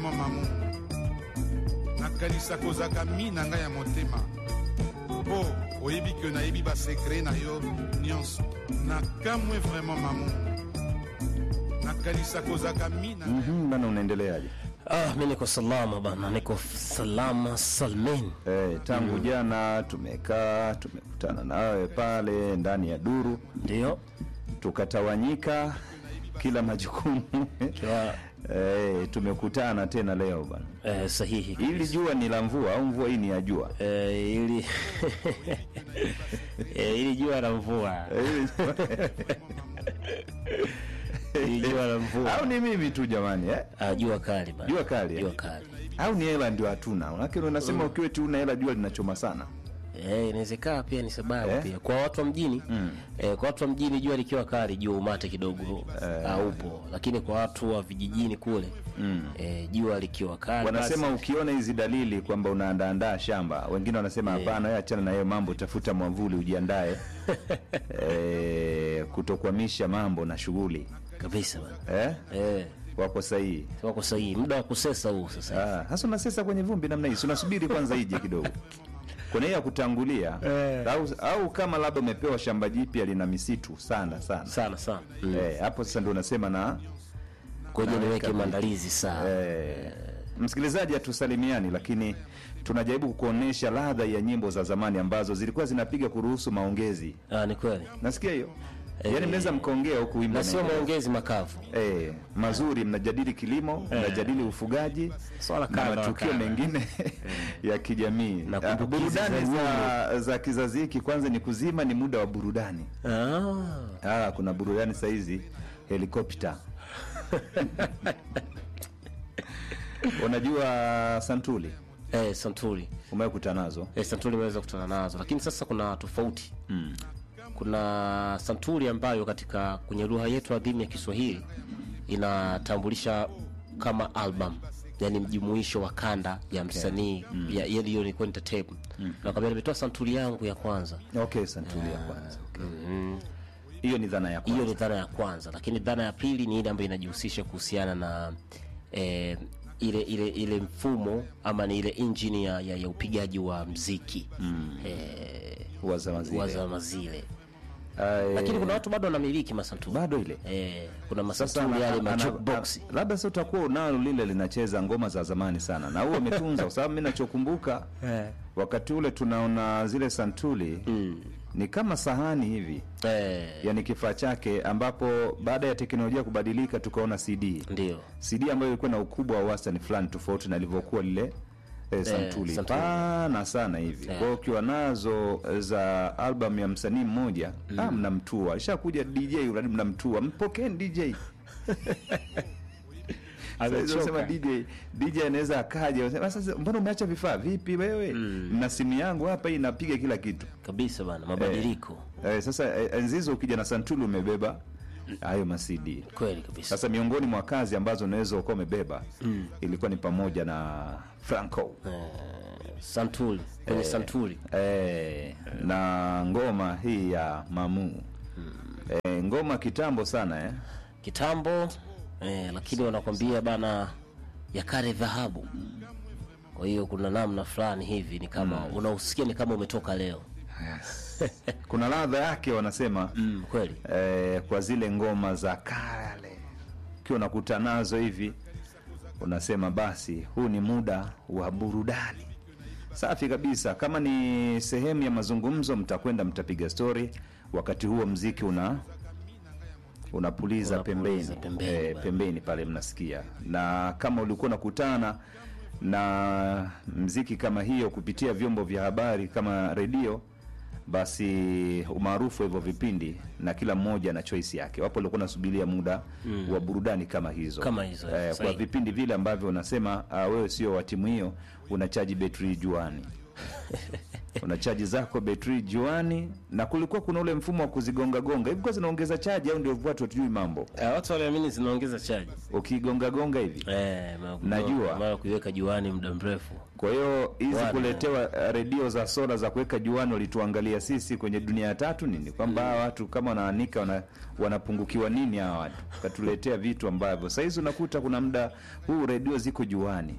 vraimen mamu nakanisa kozaka mi na ngai ya motema mpo oyebi ke nayebi basekre na yo nyonso nakamwe vraimen mamu nakanisa kozaka mi na ngai Mhm, bana unaendeleaje? Ah, mi niko salama bana, niko salama salmin. Eh, tangu jana tumekaa tumekutana nawe pale ndani ya duru Ndio tukatawanyika kila majukumu Kiwa- eh, tumekutana tena leo bana. eh, sahihi Hili jua ni la mvua au mvua hii ni ya jua? eh, ili eh, ili jua la mvua Eh, hili ili jua la mvua au ni mimi tu jamani eh? ah, jua kali bana, Jua kali, eh? jua kali au ni hela ndio hatuna? Manake unasema ukiwa eti una hela jua linachoma sana. Eh, inawezekana pia ni sababu Eh? pia kwa watu wa mjini eh, kwa watu wa mjini jua likiwa kali jua umate kidogo haupo, lakini kwa watu wa vijijini kule eh, jua likiwa kali Wanasema basi- ukiona hizi dalili kwamba unaandaandaa shamba, wengine wanasema hapana, wewe achana na hiyo mambo, tafuta mwamvuli ujiandae eh, kutokwamisha mambo na shughuli kabisa bana. eh? Eh, Wako sahihi. wako sahihi, muda wa kusesa huu sasa. Ah, Hasa unasesa kwenye vumbi namna hii, si unasubiri kwanza ije kidogo kuna hiyo ya kutangulia au, au kama labda umepewa shamba jipya lina misitu sana sana sana sana mm. eh, hapo sasa ndio unasema na Ngoja naweka niweke vitu. maandalizi sawa. eh, msikilizaji hatusalimiani lakini tunajaribu kuonyesha ladha ya nyimbo za zamani ambazo zilikuwa zinapiga kuruhusu maongezi Ah, ni kweli, nasikia hiyo yaani mnaweza mkaongea huku wimbo na sio unaendelea. maongezi makavu. Eh, mazuri mnajadili kilimo mnajadili ufugaji Swala na kadha wa matukio kadha. mengine ya kijamii Na Ah, kumbukizi burudani za za, za kizazi hiki kwanza ni kuzima ni muda wa burudani Ah, ah, kuna burudani sahizi helikopta unajua santuli eh, Santuri umekuta nazo eh, Santuri imeweza kutana nazo, lakini sasa kuna tofauti kuna Santuri ambayo katika kwenye lugha yetu adhimu ya Kiswahili inatambulisha kama album yani mjumuisho wa kanda ya msanii ya ya- hiyo ni kwenda tape nakwambia nimetoa santuri yangu ya kwanza okay santuli ya kwanza okay. hiyo ni dhana ya hiyo kwanza ni dhana ya kwanza lakini dhana ya pili ni ile ambayo inajihusisha kuhusiana na eh, ile ile ile mfumo ama ni ile injini ya, ya, ya upigaji wa mziki mm. eh, wa zama zile. wa zama zile Ah, eh, lakini kuna watu bado wanamiliki masanturi bado ile eh, kuna Sasa masanturi yale ana- ana- majukebox ana- labda sasa utakuwa unalo lile linacheza ngoma za zamani sana na huo umetunza kwa sababu mi nachokumbuka wakati ule tunaona zile santuli ni kama sahani hivi eh, yani kifaa chake ambapo baada ya teknolojia kubadilika tukaona cd ndio cd ambayo ilikuwa na ukubwa wa wastani fulani tofauti na ilivyokuwa lile eh, santuli santuli. pana sana hivi kwa hiyo ukiwa nazo eh, za album ya msanii mmoja ah, mnamtua alishakuja dj uradi mnamtua mpokeni dj Amechoka. sema DJ DJ anaweza akaja anasema, sasa mbona umeacha vifaa vipi wewe na simu yangu hapa hii inapiga kila kitu kabisa bana mabadiliko eh, sasa eh, enzi hizo ukija na santuli umebeba hayo masidi kweli kabisa sasa miongoni mwa kazi ambazo unaweza ukawa umebeba ilikuwa ni pamoja na Franco santuri kwenye santuri eh, na ngoma hii ya Mamu eh, ngoma kitambo sana eh. kitambo eh, lakini wanakwambia bana ya kale dhahabu kwa hiyo kuna namna fulani hivi ni kama unausikia ni kama umetoka leo kuna ladha yake wanasema mm, kweli eh, kwa zile ngoma za kale ukiwa unakuta nazo hivi unasema basi huu ni muda wa burudani safi kabisa kama ni sehemu ya mazungumzo mtakwenda mtapiga stori wakati huo mziki una unapuliza Unapuliza pembeni pembeni, eh, bwana. pembeni pale mnasikia na kama ulikuwa unakutana na mziki kama hiyo kupitia vyombo vya habari kama redio basi umaarufu wa hivyo vipindi na kila mmoja na choice yake wapo walikuwa nasubiria muda wa burudani kama hizo Kama hizo, eh, kwa sahihi. vipindi vile ambavyo unasema uh, wewe sio wa timu hiyo unachaji betri juani unachaji zako betri juani, na kulikuwa kuna ule mfumo wa kuzigonga gonga hivi, kwa zinaongeza chaji au ndio watu hatujui mambo? Eh, watu waliamini zinaongeza chaji Ukigonga gonga hivi eh, ma- Najua. mara kuiweka juani muda mrefu Kwa hiyo hizi Bwana. kuletewa eh, redio za sola za kuweka juani, walituangalia sisi kwenye dunia ya tatu nini, kwamba hawa watu kama wanaanika wana, wanapungukiwa nini hawa watu, katuletea vitu ambavyo sahizi unakuta kuna muda huu redio ziko juani.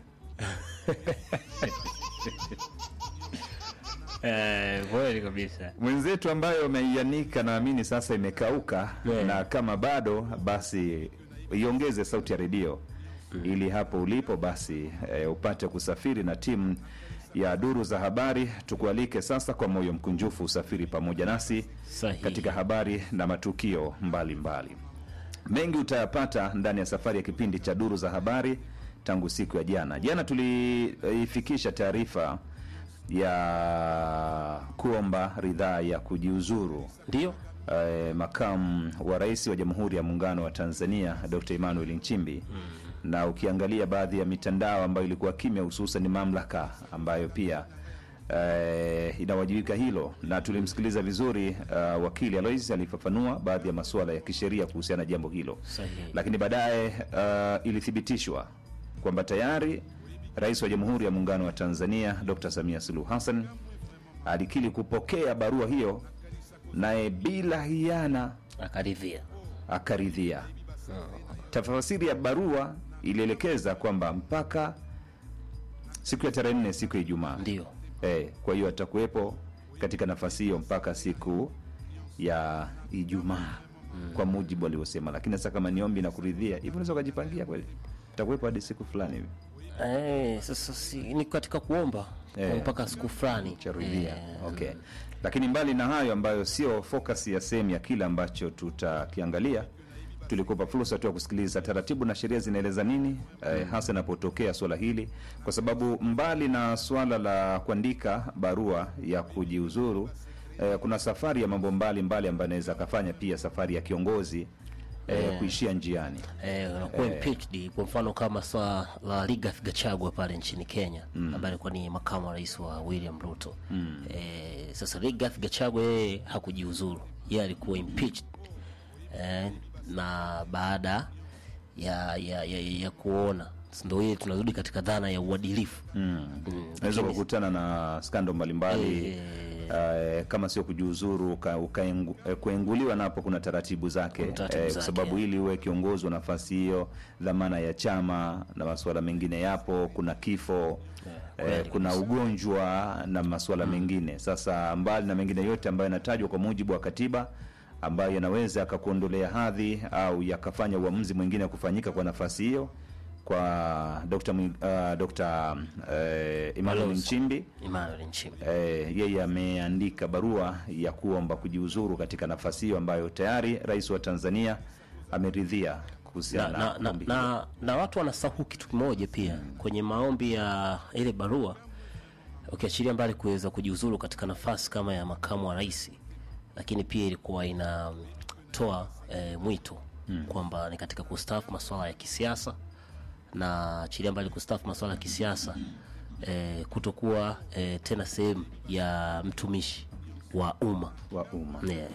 eh, kweli kabisa Mwenzetu ambayo ameianika naamini sasa imekauka, Yeah. na kama bado basi iongeze sauti ya redio ili hapo ulipo basi eh, upate kusafiri na timu ya duru za habari. Tukualike sasa kwa moyo mkunjufu usafiri pamoja nasi Sahihi. katika habari na matukio mbalimbali mbali. Mengi utayapata ndani ya safari ya kipindi cha duru za habari tangu siku ya jana. Jana tuliifikisha taarifa ya kuomba ridhaa ya kujiuzuru ndio eh, makamu wa rais wa Jamhuri ya Muungano wa Tanzania Dr. Emmanuel Nchimbi na ukiangalia baadhi ya mitandao ambayo ilikuwa kimya, hususan mamlaka ambayo pia eh, inawajibika hilo, na tulimsikiliza vizuri uh, wakili Alois alifafanua baadhi ya masuala ya kisheria kuhusiana na jambo hilo Sahihi. lakini baadaye uh, ilithibitishwa kwamba tayari rais wa Jamhuri ya Muungano wa Tanzania Dr. Samia Suluhu Hassan alikili kupokea barua hiyo, naye bila hiana akaridhia akaridhia. Tafasiri ya barua ilielekeza kwamba mpaka siku ya tarehe nne, siku ya Ijumaa ndio eh, kwa hiyo atakuwepo katika nafasi hiyo mpaka siku ya Ijumaa kwa mujibu alivyosema. Lakini sasa kama ni ombi na kuridhia hivyo, unaweza ukajipangia kweli, takuwepo hadi siku fulani hivi eh, sasa si, ni katika kuomba Eh. mpaka siku fulani charidhia. Okay, lakini mbali na hayo ambayo sio focus ya sehemu ya kile ambacho tutakiangalia, tulikupa fursa tu ya kusikiliza taratibu na sheria zinaeleza nini eh, hasa inapotokea swala hili, kwa sababu mbali na swala la kuandika barua ya kujiuzuru eh, kuna safari ya mambo mbalimbali ambayo anaweza akafanya, pia safari ya kiongozi eh, kuishia njiani. eh, unakuwa impeached kwa mfano kama swala la Rigathi Gachagua pale nchini Kenya ambaye alikuwa ni makamu wa rais wa William Ruto eh, sasa Rigathi Gachagua yeye hakujiuzuru yeye alikuwa impeached eh, na baada ya ya, ya, ya kuona ndo ile tunarudi katika dhana ya uadilifu mm. Unaweza kukutana na skando mbalimbali Eh. eh, kama sio kujiuzuru uka- ukaengu- eh, kuenguliwa, napo kuna taratibu zake Kuna taratibu eh, kwa zake, sababu yeah. ili uwe kiongozi wa nafasi hiyo, dhamana ya chama na masuala mengine yapo, kuna kifo eh, kuna ugonjwa na masuala mengine. Sasa mbali na mengine yote ambayo yanatajwa kwa mujibu wa katiba ambayo yanaweza yakakuondolea hadhi au yakafanya uamuzi mwingine kufanyika kwa nafasi hiyo kwa Dr. Mwi- uh, Dr. eh, Emmanuel Balozi. Nchimbi Emmanuel Nchimbi eh, yeye ameandika barua ya kuomba kujiuzuru katika nafasi hiyo ambayo tayari rais wa Tanzania ameridhia na, kuhusiana na, na, ombi hilo. na, na watu wanasahau kitu kimoja pia kwenye maombi ya ile barua ukiachilia mbali kuweza kujiuzuru katika nafasi kama ya makamu wa rais lakini pia ilikuwa inatoa e, mwito kwamba ni katika kustaafu masuala ya kisiasa na achilia mbali kustaafu masuala ya kisiasa e, kutokuwa e, tena sehemu ya mtumishi wa umma wa umma. yeah.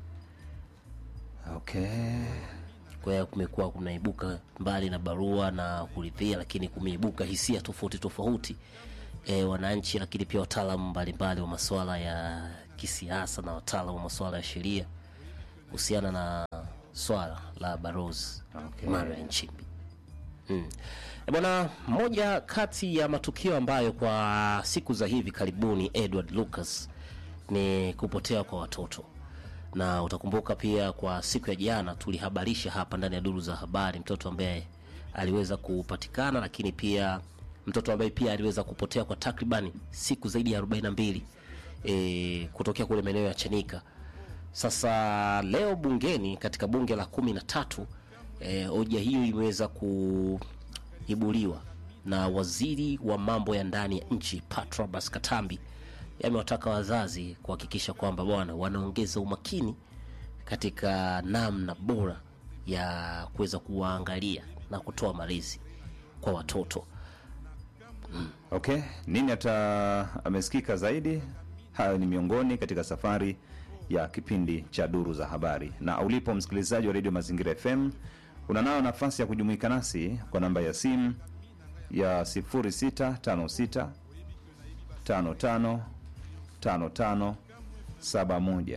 Okay. kwa hiyo kumekuwa kunaibuka mbali na barua na kuridhia, lakini kumeibuka hisia tofauti tofauti e, wananchi, lakini pia wataalamu mbalimbali wa masuala ya kisiasa na wataalamu wa masuala ya sheria kuhusiana na swala la Balozi Okay. Emmanuel Nchimbi. Mm. E bwana, moja kati ya matukio ambayo kwa siku za hivi karibuni Edward Lucas ni kupotea kwa watoto, na utakumbuka pia kwa siku ya jana tulihabarisha hapa ndani ya duru za habari mtoto ambaye aliweza kupatikana, lakini pia mtoto ambaye pia aliweza kupotea kwa takribani siku zaidi ya 42 e, kutokea kule maeneo ya Chanika. Sasa leo bungeni katika bunge la kumi na tatu eh, hoja hiyo imeweza kuibuliwa na waziri wa mambo ya ndani ya nchi Patrobas Katambi. Yamewataka wazazi kuhakikisha kwamba bwana wanaongeza umakini katika namna bora ya kuweza kuwaangalia na kutoa malezi kwa watoto. Okay, nini hata amesikika zaidi Hayo ni miongoni katika safari ya kipindi cha Duru za Habari, na ulipo msikilizaji wa redio Mazingira FM unanayo nafasi ya kujumuika nasi kwa namba ya simu ya 0656 55 55 71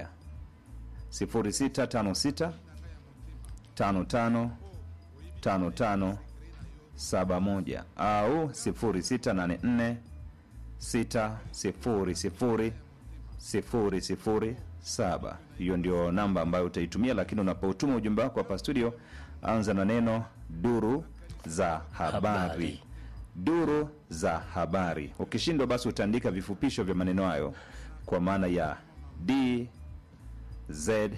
0656 55 55 71 au 0684 600 007. Hiyo ndio namba ambayo utaitumia, lakini unapotuma ujumbe wako hapa studio, anza na neno duru za habari, Habari. duru za habari. Ukishindwa basi utaandika vifupisho vya maneno hayo kwa maana ya D Z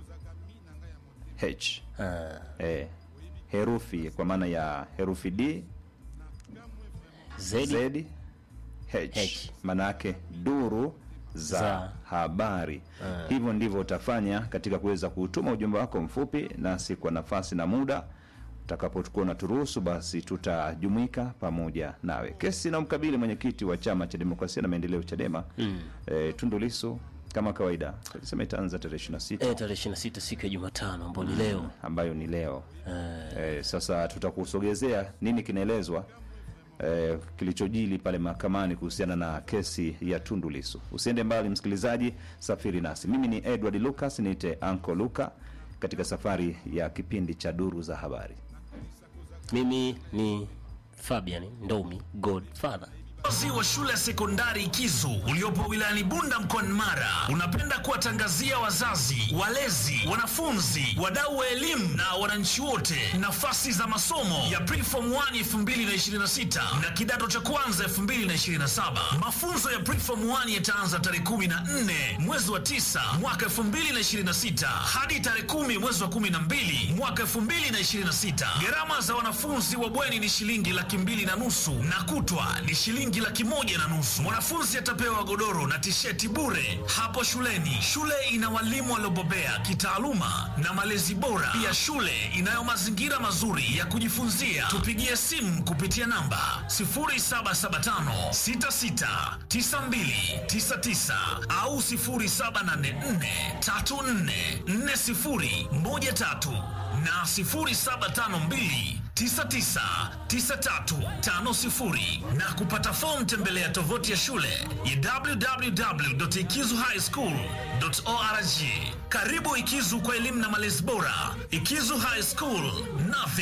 H Ah, eh, herufi kwa maana ya herufi D Zedi. Z H, H. maana yake duru za, Za. habari. Hivyo ndivyo utafanya katika kuweza kutuma ujumbe wako mfupi, nasi kwa nafasi na muda utakapokuwa unaturuhusu, basi tutajumuika pamoja nawe. Kesi na mkabili mwenyekiti wa chama cha demokrasia na maendeleo CHADEMA mm. eh, Tundu Lissu kama kawaida alisema itaanza tarehe 26 Eh, tarehe 26 siku ya Jumatano ambao ni leo. ambayo ni leo eh, sasa tutakusogezea nini kinaelezwa eh, kilichojili pale mahakamani kuhusiana na kesi ya Tundu Lissu. Usiende mbali msikilizaji, safiri nasi. Mimi ni Edward Lucas, niite Anko Luka katika safari ya kipindi cha Duru za Habari. Mimi ni Fabian Ndomi Godfather. Uongozi wa shule ya sekondari Kizu uliopo wilayani Bunda mkoani Mara unapenda kuwatangazia wazazi, walezi, wanafunzi, wadau wa elimu na wananchi wote nafasi za masomo ya Preform 1 2026 na kidato cha kwanza 2027. Mafunzo ya Preform 1 yataanza tarehe 14 mwezi wa 9 mwaka 2026 hadi tarehe 10 mwezi wa 12 mwaka 2026. Gharama za wanafunzi wa bweni ni shilingi laki mbili na nusu na kutwa ni shilingi laki moja na nusu. Mwanafunzi atapewa godoro na tisheti bure hapo shuleni. Shule ina walimu waliobobea kitaaluma na malezi bora. Pia shule inayo mazingira mazuri ya kujifunzia. Tupigie simu kupitia namba 0775669299 au 0784344013 na 0752 999350 na kupata fomu tembelea tovuti ya shule ya www.ikizuhighschool.org. Karibu Ikizu kwa elimu na malezi bora. Ikizu High School, nothing